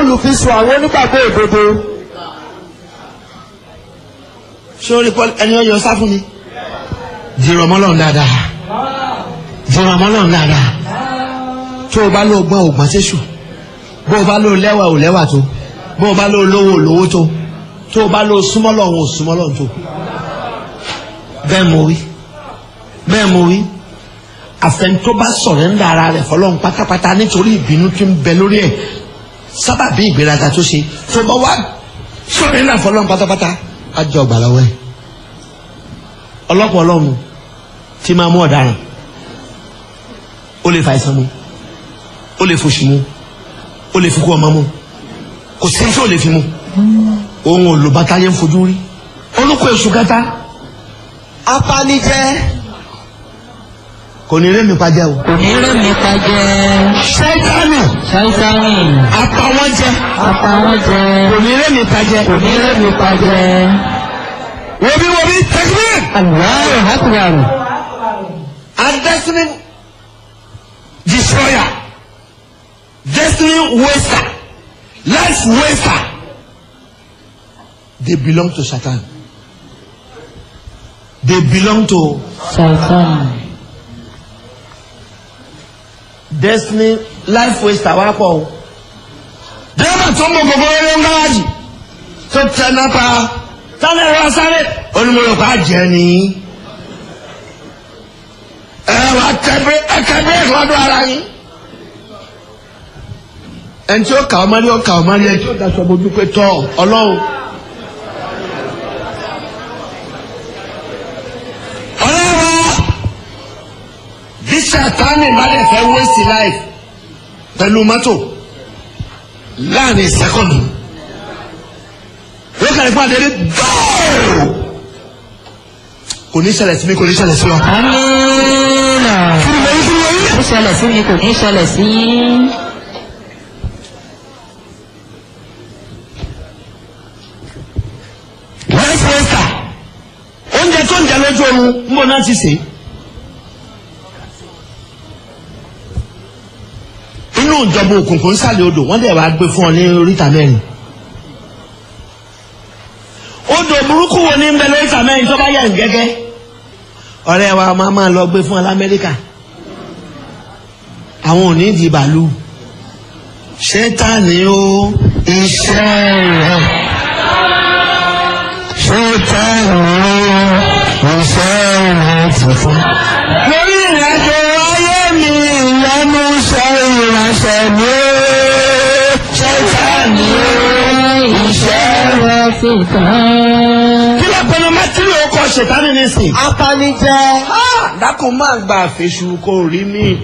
olùfisùn àwọn onígbàgbọ́ òdodo. sórí paul ẹni ọyọ sá fún mi dìrọ̀ mọ́lọ́run dáadáa dìrọ̀ mọ́lọ́run dáadáa tó o bá lọ gbọ́n ò gbọ́n séṣù bó o bá lọ lẹ́wà ò lẹ́wà tó bó o bá lọ lówó ò lówó tó tó o bá lọ súnmọ́ lọ́run ò súnmọ́ lọ́run tó bẹ́ẹ̀ mo wí bẹ́ẹ̀ mo wí àfẹnutó bá sọ̀rẹ́ńdà ara rẹ̀ fọlọ́run pátápátá nítorí ìbínú tí ń bẹ lórí ẹ̀ sábàbí ìgbéraga tó ṣe tó bá wá sọ̀rẹ́ńdà fọlọ́run pátápátá á jọ ọgbà lọ́wọ́ ẹ̀ ọlọ́pàá ọlọ́run tí máa mú ọ̀daràn ó lè fa àìsàn mu ó lè fòṣì mu ó lè fi kú ọmọ mu kò sí tí ó lè fi mu òun ò lò bàtà yẹn ń fojú rí olùkọ èṣù kẹta apanijẹ́ kò ní rémi pàjẹ́ o kò ní rẹ̀ mi pa jẹ́ ṣẹ́tánì ṣáítáì apá wọn jẹ apá wọn jẹ kò ní rémi pàjẹ́ kò ní rẹ̀ mi pa jẹ́ wòbí wòbí tẹkílẹ̀ aláwọ̀ hákùràrù and destiny destroyer destiny waster life waster they belong to satan they belong to ṣáítáì destiny life waster wá pọ̀ o. dẹ́rẹ́bà tó mọ gbogbo eré ń gáàjì tó tẹ náà pa sáré ẹ̀rọ sáré onímọ̀lùkọ́ àjẹ́ ni. ẹ wá tẹ́bí ẹ̀kẹ́ bí ìrọ́dún ara yín. ẹni tí ó kà ọ́ mọ́lẹ́ ó kà ọ́ mọ́lẹ́ ẹni tí ó daṣọ bojú pé tọ́ ọlọ́run. ọlọ́run bí sàtánì bá dẹ̀ fẹ́ waste life pẹ̀lú mọ́tò láàrin sẹ́kọ̀ndù yóò kàrí fún adé gbọ́ọ̀ kò ní ṣẹlẹ̀ sí mi kò ní ṣẹlẹ̀ sí ọ. amínà ó ṣẹlẹ̀ sí mi kò ní ṣẹlẹ̀ sí yín. life waster oúnjẹ tó ń jẹ lójú oorun ń bọ̀ náà ti sè é. inú ìjọba òkùnkùn nsàlẹ̀ odò wọ́n dẹ̀ wá gbé fún ọ ní oríta mẹ́rin. odò burúkú wo ní ń bẹ lóríta mẹ́rin tó bá yà ń gẹ́gẹ́. ọ̀rẹ́ wa máa máa lọ gbé fún ọ lamẹ́ríkà. àwọn ò ní di bàálù. ṣẹ́tàní o iṣẹ́ rẹ̀. ṣẹ́tàní o iṣẹ́ rẹ̀ tuntun. lórí ìrìnàjò ayé mi ìyanu ṣe ìránṣẹ́ mi ó. ṣẹ́tàní o iṣẹ́ rẹ̀. Ṣé fi tán? kí ló pinnu mẹ́tírì ó kọ ṣètánì nísìn. apanijẹ́ dákun máa gba àfẹ́sù kò rí mi.